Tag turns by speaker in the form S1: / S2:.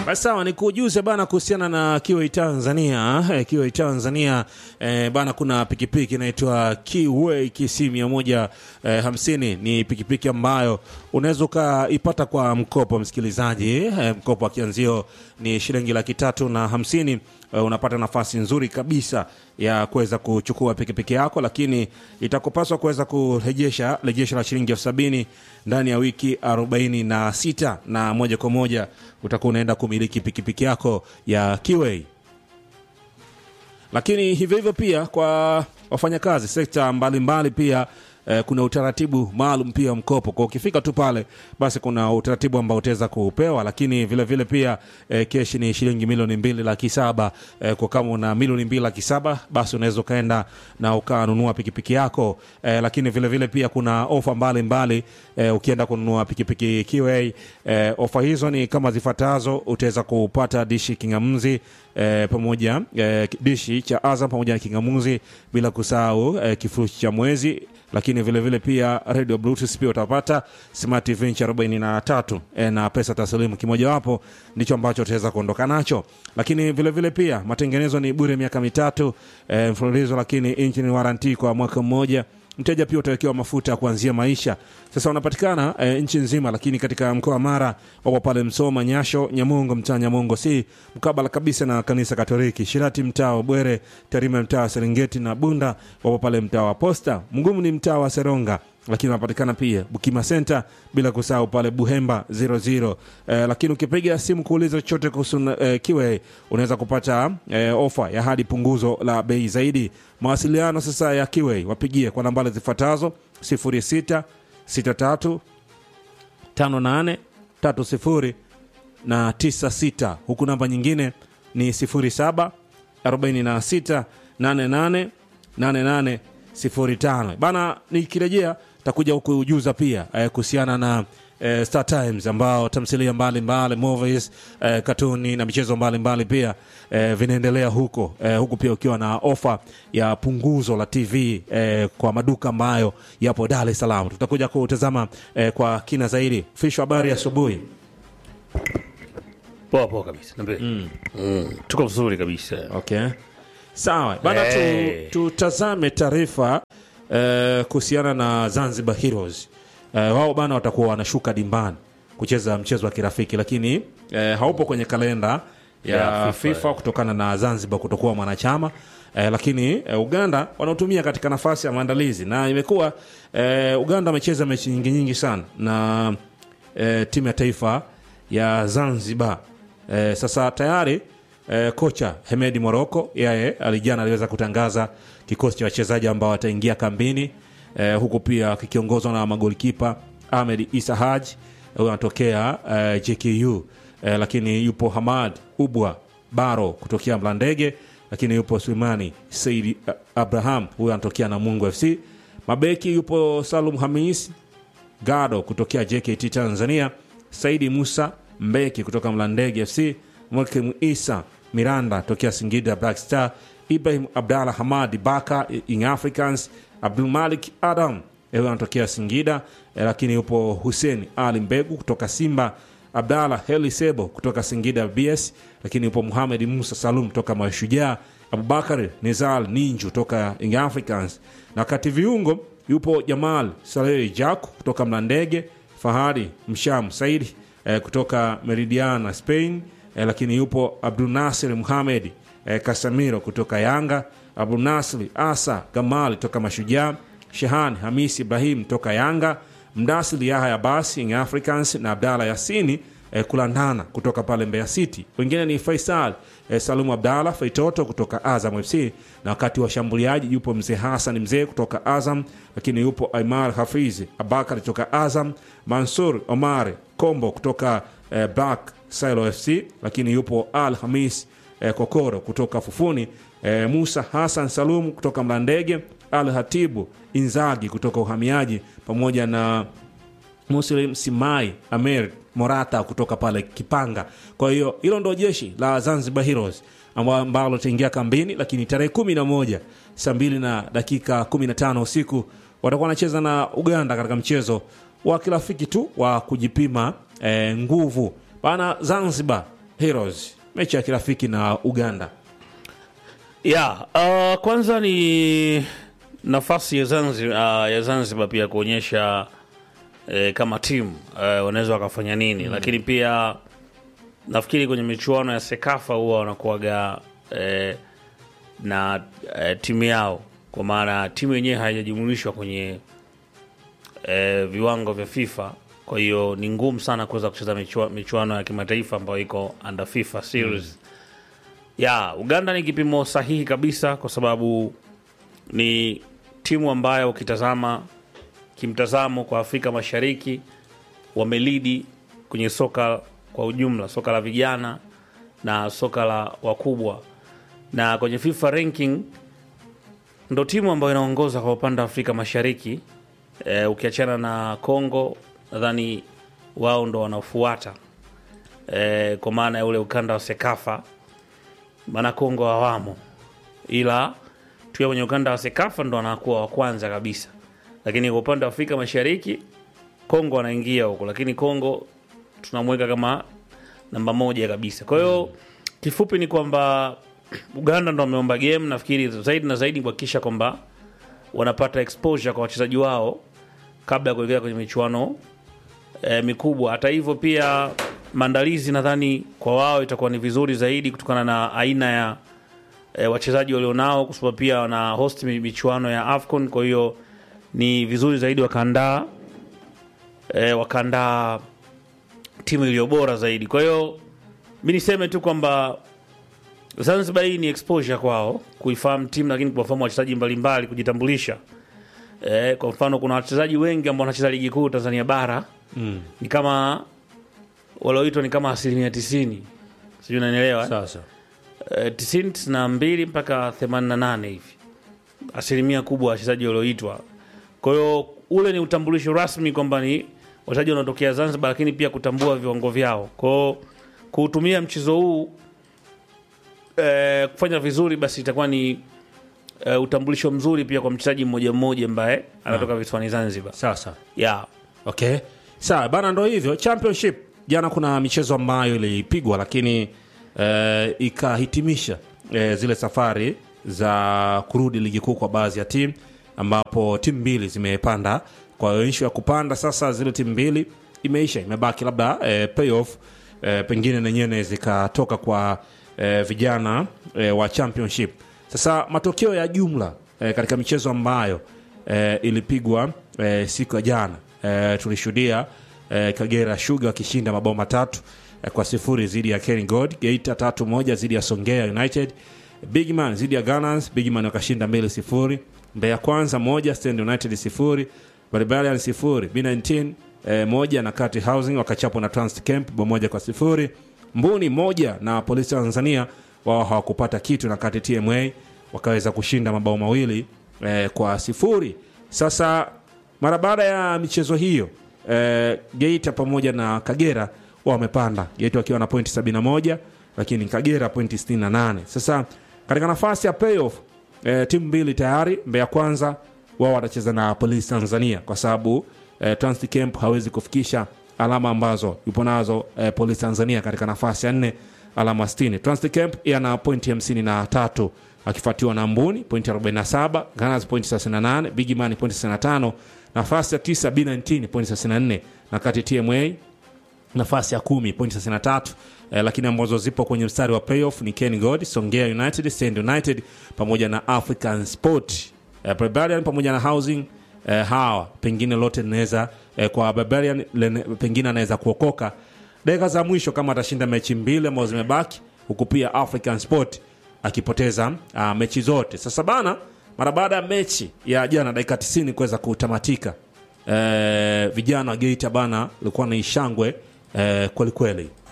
S1: Basi sawa, ni kujuze bana kuhusiana na Kiwei Tanzania. Eh, Kiwei Tanzania eh, bana, kuna pikipiki inaitwa Kiwei KC mia moja eh, hamsini. Ni pikipiki ambayo unaweza ukaipata kwa mkopo, msikilizaji. Eh, mkopo wa kianzio ni shilingi laki tatu na hamsini. Eh, unapata nafasi nzuri kabisa ya kuweza kuchukua pikipiki yako, lakini itakupaswa kuweza kurejesha rejesho la shilingi elfu sabini ndani ya wiki arobaini na sita na moja kwa moja utakuwa unaenda kumiliki pikipiki yako ya Kiwei. Lakini hivyo hivyo pia kwa wafanyakazi sekta mbalimbali pia eh, kuna utaratibu maalum pia mkopo kwa ukifika tu pale basi kuna utaratibu ambao utaweza kupewa, lakini vile vile pia eh, keshi ni shilingi milioni mbili laki saba eh, kwa kama una milioni mbili laki saba basi unaweza ukaenda na ukanunua pikipiki yako eh, lakini vile vile pia kuna ofa mbalimbali eh, ukienda kununua pikipiki Kiwei eh, ofa hizo ni kama zifuatazo: utaweza kupata dishi kingamuzi eh, pamoja eh, dishi cha Azam pamoja na kingamuzi, bila kusahau eh, kifurushi cha mwezi lakini vile vile pia radio bluetooth pia utapata smart tv inchi 43 e, na pesa taslimu kimojawapo ndicho ambacho utaweza kuondoka nacho lakini vile vile pia matengenezo ni bure miaka mitatu e, mfululizo lakini inchi ni waranti kwa mwaka mmoja mteja pia utawekewa mafuta ya kuanzia maisha sasa wanapatikana e, nchi nzima lakini katika mkoa wa mara wapo pale msoma nyasho nyamongo mtaa nyamongo si mkabala kabisa na kanisa katoliki shirati mtaa wa bwere tarime mtaa wa serengeti na bunda wapo pale mtaa wa posta mgumu ni mtaa wa seronga lakini wanapatikana pia bukima center bila kusahau pale buhemba 00 eh, lakini ukipiga simu kuuliza chochote kuhusu eh, kiwe unaweza kupata eh, ofa ya hadi punguzo la bei zaidi mawasiliano sasa ya kiwe wapigie kwa nambari zifuatazo 06 63 58 30 na 96 huku namba nyingine ni 07 46 88 88 05 bana nikirejea takuja huku ujuza pia eh, kuhusiana na eh, Star Times ambao tamthilia mbalimbali movies eh, katuni na michezo mbalimbali pia eh, vinaendelea huko eh, huku pia ukiwa na ofa ya punguzo la TV eh, kwa maduka ambayo yapo Dar es Salaam. Tutakuja kutazama eh, kwa kina zaidi. Fisho, habari asubuhi.
S2: Poa poa kabisa. Niambie. Mm. Tuko vizuri kabisa.
S1: Okay, sawa bana,
S2: Hey.
S1: tu, tutazame taarifa eh, kuhusiana na Zanzibar Heroes. Eh, wao bana watakuwa wanashuka dimbani kucheza mchezo wa kirafiki, lakini eh, haupo kwenye kalenda ya,
S2: Ya
S1: FIFA,
S2: FIFA,
S1: kutokana na Zanzibar kutokuwa mwanachama eh, lakini eh, Uganda wanaotumia katika nafasi ya maandalizi na imekuwa eh, Uganda amecheza mechi nyingi nyingi sana na eh, timu ya taifa ya Zanzibar eh, sasa tayari eh, kocha Hemedi Moroko yeye alijana aliweza kutangaza kikosi cha wachezaji ambao wataingia kambini eh, huku pia kikiongozwa na magolikipa Ahmed Isa Haji huyo anatokea eh, JKU eh, lakini yupo Hamad Ubwa Baro kutokea Mlandege, lakini yupo Sulemani Saidi eh, Abraham huyo anatokea Namungo FC. Mabeki yupo Salum Hamis Gado kutokea JKT Tanzania, Saidi Musa Mbeki kutoka Mlandege FC, Mwakim Isa Miranda tokea Singida Black Star, Ibrahim Abdallah Hamadi Baka Young Africans, Abdul Malik Adam huyo anatokea Singida eh, lakini yupo Hussein Ali Mbegu kutoka Simba, Abdallah Heli Sebo kutoka Singida BS, lakini yupo Muhamed Musa Salum toka Mashujaa, Abubakar Nizal Ninju toka Young Africans, na kati viungo yupo Jamal Saleh Jaku kutoka Mlandege, Fahadi Msham Saidi eh, kutoka Meridiana Spain, eh, lakini yupo Abdul Nasir Muhamed eh, Kasamiro kutoka Yanga, Abdul Nasir Asa Gamal toka Mashujaa, Shehan Hamis Ibrahim toka Yanga, Mdasili Yahya Basi Young Africans na Abdalla Yasini eh, kulandana kutoka pale Mbeya City. Wengine ni Faisal eh, Salumu Abdalla Faitoto kutoka Azam FC, na wakati wa washambuliaji yupo mzee Hassan mzee kutoka Azam, lakini yupo Aimar Hafiz Abakar kutoka Azam, Mansur Omar Kombo kutoka eh, Black Silo FC, lakini yupo Al Hamis eh, Kokoro kutoka Fufuni, eh, Musa Hassan Salum kutoka Mlandege, Al Hatibu Inzagi kutoka Uhamiaji pamoja na Muslim Simai Amer Morata kutoka pale Kipanga. Kwa hiyo hilo ndo jeshi la Zanzibar Heroes amba- ambalo litaingia kambini, lakini tarehe kumi na moja saa mbili na dakika kumi na tano usiku watakuwa wanacheza na Uganda katika mchezo wa kirafiki tu wa kujipima eh, nguvu bana. Zanzibar Heroes, mechi ya kirafiki na Uganda.
S2: ya uh, kwanza ni nafasi ya Zanzibar, uh, ya Zanzibar pia kuonyesha eh, kama timu eh, wanaweza wakafanya nini lakini pia nafikiri kwenye michuano ya Sekafa huwa wanakuwaga eh, na eh, timu yao kwa maana timu yenyewe haijajumulishwa kwenye eh, viwango vya FIFA. Kwa hiyo ni ngumu sana kuweza kucheza michua, michuano ya kimataifa ambayo iko under FIFA series ya Uganda ni kipimo sahihi kabisa, kwa sababu ni timu ambayo ukitazama kimtazamo kwa Afrika Mashariki wamelidi kwenye soka kwa ujumla, soka la vijana na soka la wakubwa, na kwenye FIFA ranking ndo timu ambayo inaongoza kwa upande wa Afrika Mashariki. E, ukiachana na Congo nadhani wao ndo wanaofuata e, kwa maana ya ule ukanda wa Sekafa, maana Congo hawamo, ila tukiwa kwenye ukanda wa Sekafa ndo wanakuwa wa kwanza kabisa, lakini kwa upande wa Afrika Mashariki Kongo anaingia huko, lakini Kongo tunamweka kama namba moja kabisa. Kwa hiyo kifupi ni kwamba Uganda ndo wameomba game, nafikiri zaidi na zaidi kuhakikisha kwamba wanapata exposure kwa wachezaji wao kabla ya kuelekea kwenye michuano e, mikubwa. Hata hivyo pia maandalizi nadhani kwa wao itakuwa ni vizuri zaidi kutokana na aina ya e, wachezaji walionao, kwa sababu pia wana host mi- michuano ya AFCON. Kwa hiyo ni vizuri zaidi wakaandaa e, wakaandaa timu iliyo bora zaidi. Kwa hiyo mi niseme tu kwamba Zanzibar hii ni exposure kwao kuifahamu timu, lakini kuwafahamu wachezaji mbalimbali, kujitambulisha. E, kwa mfano kuna wachezaji wengi ambao wanacheza ligi kuu Tanzania bara
S1: Mm.
S2: ni kama walioitwa ni kama asilimia tisini, sijui unanielewa eh?
S1: Sasa
S2: Eh, tisini tisini na mbili mpaka themanini na nane hivi asilimia kubwa ya wachezaji walioitwa. Kwa hiyo ule ni utambulisho rasmi kwamba ni wachezaji wanaotokea Zanzibar, lakini pia kutambua viwango vyao. Kwa hiyo kuutumia mchezo huu eh, kufanya vizuri, basi itakuwa ni eh, utambulisho mzuri pia kwa mchezaji mmoja mmoja ambaye anatoka visiwani Zanzibar.
S1: sasa
S2: Yeah.
S1: Okay, sawa bana, ndo hivyo championship. Jana kuna michezo ambayo ilipigwa, lakini eh, ikahitimisha eh, zile safari za kurudi ligi kuu kwa baadhi ya timu, ambapo timu mbili zimepanda. Kwa hiyo issue ya kupanda sasa, zile timu mbili imeisha, imebaki labda eh, playoff eh, pengine nenyewe zikatoka kwa eh, vijana eh, wa championship. Sasa matokeo ya jumla eh, katika michezo ambayo eh, ilipigwa eh, siku ya jana eh, tulishuhudia eh, Kagera Sugar wakishinda mabao matatu eh, kwa sifuri dhidi ya Ken God, Geita tatu moja dhidi ya Songea United, Bigman dhidi ya Gunners, Bigman wakashinda mbili sifuri, Mbeya Kwanza moja, Stand United sifuri, Barbarian sifuri, B19 eh, moja na Kati Housing wakachapwa na Trans Camp bao moja kwa sifuri, Mbuni moja na Polisi Tanzania wao hawakupata kitu na Kati TMA wakaweza kushinda mabao mawili eh, kwa sifuri. Sasa mara baada ya michezo hiyo eh, Geita pamoja na Kagera wao wamepanda, Geita wakiwa na pointi 71 lakini Kagera pointi 68. Sasa katika nafasi ya playoff eh, timu mbili tayari, Mbeya Kwanza wao watacheza na Polisi Tanzania kwa sababu eh, Trans Camp hawezi kufikisha alama ambazo yupo nazo eh, Polisi Tanzania katika nafasi ya nne alama 60. Trans Camp yana pointi 53 akifuatiwa na Mbuni pointi 47, Gunners pointi 38, Bigman pointi 65, nafasi ya 9 B19 pointi 64 na kati TMA nafasi ya kumi pointi 63 eh, lakini ambazo zipo kwenye mstari wa playoff ni Ken God, Songea United, Stand United pamoja na African Sport eh, Barbarian pamoja na Housing eh, hawa pengine lote linaweza eh, kwa Barbarian lene, pengine anaweza kuokoka dakika za mwisho kama atashinda mechi mbili ambazo zimebaki, huku pia African Sport akipoteza uh, mechi zote. Sasa bana, mara baada ya mechi ya jana dakika 90 kuweza kutamatika eh, vijana wa Geita bana walikuwa na ishangwe eh, kwelikweli